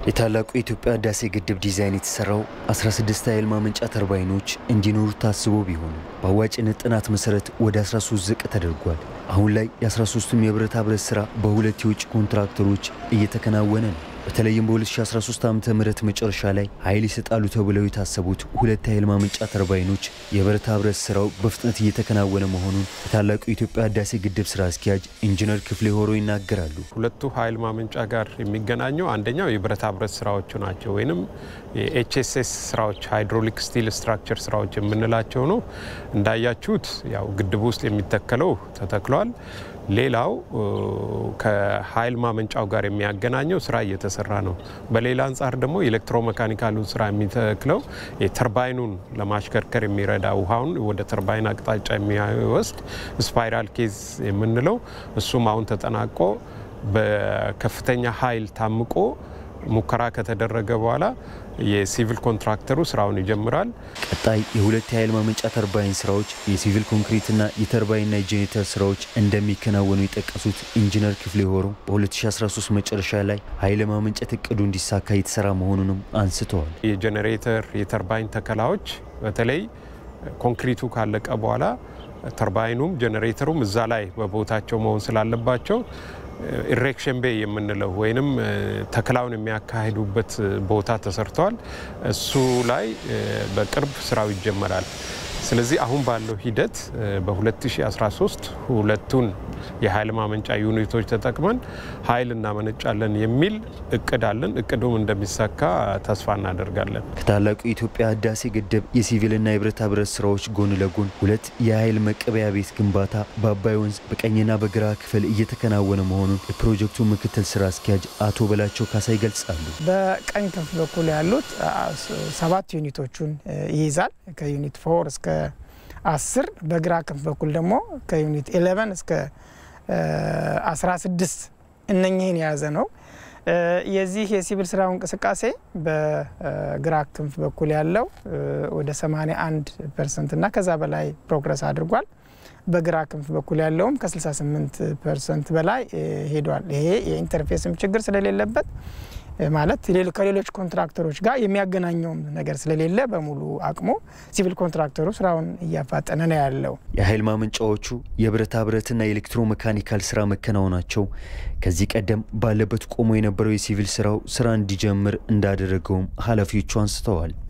የታላቁ የኢትዮጵያ ህዳሴ ግድብ ዲዛይን የተሰራው 16 ኃይል ማመንጫ ተርባይኖች እንዲኖሩ ታስቦ ቢሆንም በአዋጭነት ጥናት መሰረት ወደ 13 ዝቅ ተደርጓል። አሁን ላይ የ13ቱም የብረታ ብረት ስራ በሁለት የውጭ ኮንትራክተሮች እየተከናወነ ነው። በተለይም በ2013 ዓ ም መጨረሻ ላይ ኃይል ይሰጣሉ ተብለው የታሰቡት ሁለት የኃይል ማመንጫ ተርባይኖች የብረታ ብረት ስራው በፍጥነት እየተከናወነ መሆኑን የታላቁ የኢትዮጵያ ህዳሴ ግድብ ስራ አስኪያጅ ኢንጂነር ክፍሌ ሆሮ ይናገራሉ። ሁለቱ ኃይል ማመንጫ ጋር የሚገናኘው አንደኛው የብረታ ብረት ስራዎቹ ናቸው፣ ወይም የኤችኤስኤስ ስራዎች ሃይድሮሊክ ስቲል ስትራክቸር ስራዎች የምንላቸው ነው። እንዳያችሁት ያው ግድቡ ውስጥ የሚተከለው ተተክሏል። ሌላው ከኃይል ማመንጫው ጋር የሚያገናኘው ስራ እየተሰራ ነው። በሌላ አንጻር ደግሞ ኤሌክትሮሜካኒካሉን ስራ የሚተክለው የተርባይኑን ለማሽከርከር የሚረዳ ውሃውን ወደ ተርባይን አቅጣጫ የሚወስድ ስፓይራል ኬዝ የምንለው እሱም አሁን ተጠናቆ በከፍተኛ ኃይል ታምቆ ሙከራ ከተደረገ በኋላ የሲቪል ኮንትራክተሩ ስራውን ይጀምራል። ቀጣይ የሁለት የኃይል ማመንጫ ተርባይን ስራዎች የሲቪል ኮንክሪትና የተርባይንና የጄኔሬተር ስራዎች እንደሚከናወኑ የጠቀሱት ኢንጂነር ክፍሌ ሆሮ በ2013 መጨረሻ ላይ ኃይል ማመንጨት እቅዱ እንዲሳካ የተሰራ መሆኑንም አንስተዋል። የጄኔሬተር የተርባይን ተከላዎች በተለይ ኮንክሪቱ ካለቀ በኋላ ተርባይኑም ጄኔሬተሩም እዛ ላይ በቦታቸው መሆን ስላለባቸው ኢሬክሽን ቤይ የምንለው ወይንም ተከላውን የሚያካሂዱበት ቦታ ተሰርተዋል። እሱ ላይ በቅርብ ስራው ይጀመራል። ስለዚህ አሁን ባለው ሂደት በ2013 ሁለቱን የኃይል ማመንጫ ዩኒቶች ተጠቅመን ኃይል እናመነጫለን የሚል እቅድ አለን። እቅዱም እንደሚሳካ ተስፋ እናደርጋለን። ከታላቁ የኢትዮጵያ ህዳሴ ግድብ የሲቪልና የብረታ ብረት ስራዎች ጎን ለጎን ሁለት የኃይል መቀበያ ቤት ግንባታ በአባይ ወንዝ በቀኝና በግራ ክፍል እየተከናወነ መሆኑን የፕሮጀክቱ ምክትል ስራ አስኪያጅ አቶ በላቸው ካሳ ይገልጻሉ። በቀኝ ክንፍ በኩል ያሉት ሰባት ዩኒቶቹን ይይዛል ከዩኒት ፎር እስከ አስር በግራ ክንፍ በኩል ደግሞ ከዩኒት 11 እስከ 16 እነኚህን የያዘ ነው። የዚህ የሲቪል ስራው እንቅስቃሴ በግራ ክንፍ በኩል ያለው ወደ 81 ፐርሰንት እና ከዛ በላይ ፕሮግረስ አድርጓል። በግራ ክንፍ በኩል ያለውም ከ68 ፐርሰንት በላይ ሄዷል። ይሄ የኢንተርፌስም ችግር ስለሌለበት ማለት ከሌሎች ኮንትራክተሮች ጋር የሚያገናኘውም ነገር ስለሌለ በሙሉ አቅሙ ሲቪል ኮንትራክተሩ ስራውን እያፋጠነ ነው ያለው። የኃይል ማመንጫዎቹ የብረታ ብረትና የኤሌክትሮ መካኒካል ስራ መከናወናቸው ከዚህ ቀደም ባለበት ቆሞ የነበረው የሲቪል ስራው ስራ እንዲጀምር እንዳደረገውም ኃላፊዎቹ አንስተዋል።